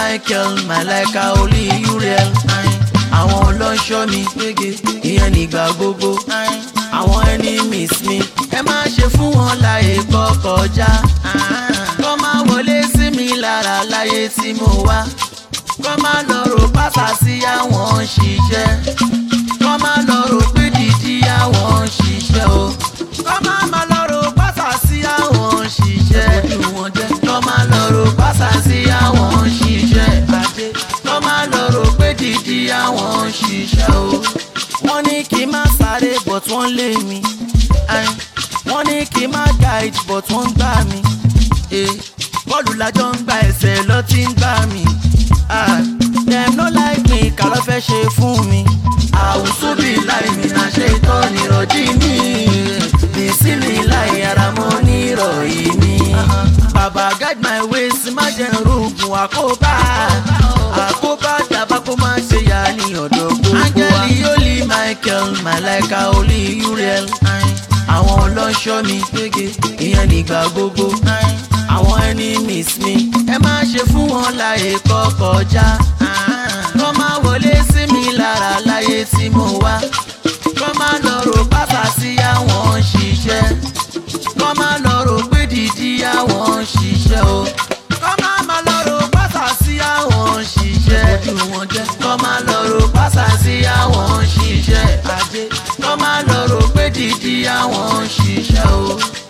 michael malaika olú uriel àwọn ọlọ́ṣọ́ mi ìyẹn nígbà gbogbo àwọn enemies mi ẹ má ṣe fún wọn láyè kọ́ kọjá kọ́ máa wọlé sí mi lára láyé tí mo wá kọ́ máa lọ rò pátá sí àwọn ṣiṣẹ́ kọ́ máa lọ rò pé dídí àwọn ṣiṣẹ́ o kọ́ máa máa lọ rò pátá sí àwọn ṣiṣẹ́ kọ́ máa lọ rò pátá sí àwọn ṣiṣẹ́ kọ́ máa lọ rò pé dídí àwọn ṣiṣẹ́ o wọ́n ní kí n má sáré but wọ́n lé mi Ayin. wọ́n ní kí n má guide but wọ́n gbá mi Eh, bọ́ọ̀lù lájọ ń gba ẹsẹ̀ lọ tí ń gbá mi Ah, dem no like me kà ló fẹ́ ṣe fún mi àwùsù bí láì mi náà ṣe tọ́ nírọ̀jí mi bìsí mi láì ara mọ́ nírọ̀yí mi bàbá guide my ways má jẹ́ rògùn àkóbá àkóbá dàbá kó má ṣe yá ní ọ̀dọ̀ gbogbo wa. áńgẹ́lì yóò michael malaika olú uriel àwọn ọlọ́ṣọ́ mi ìyẹn nígbà gbogbo àwọn enemies mi ẹ má ṣe fún wọn láyè kọ́ kọjá kọ́ má wọlé sí mi lára láyé tí mo wá kọ́ má lọ rò pátá sí àwọn ṣiṣẹ́ kọ́ má lọ rò pé dídí àwọn ṣiṣẹ́ o kọ́ má má lọ rò pátá sí àwọn ṣiṣẹ́ kọ́ má lọ rò pátá sí àwọn ṣiṣẹ́ kọ́ má lọ rò pé dídí àwọn ṣiṣẹ́ o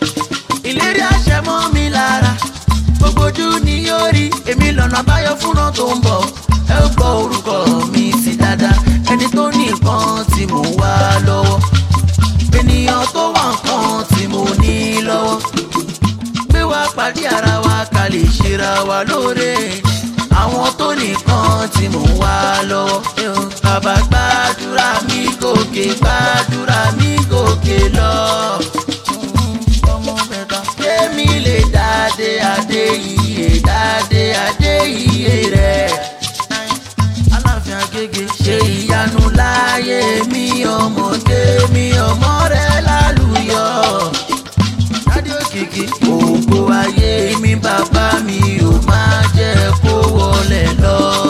ìlérí àṣẹ mọ́ mi lára gbogbo ojú ni yóò rí èmi lọ́nà àbáyọ fúnra tó ń bọ̀ ẹ ó gbọ́ orúkọ mi sí dáadáa ẹni tó ní nǹkan tí mò ń wá lọ́wọ́ ènìyàn tó wà nǹkan tí mo ní lọ́wọ́ gbé wá pàdé ara wa ká lè ṣera wa lóore àwọn tó nìkan tí mò ń wá lọ́wọ́ bàbá gbàdúrà mi gòkè gbàdúrà mi gòkè lọ ọmọ mẹ́ta. Kémi lè dáadé adé iye dáadé adé iye rẹ̀. Aláàfin Agége ṣe ìyanu láyé mi ọmọdé mi ọmọ rẹ̀ lálùyọ. Dádé òkìkí ògo ayé mi bàbá mi ò máa jẹ́ kó wọlé lọ.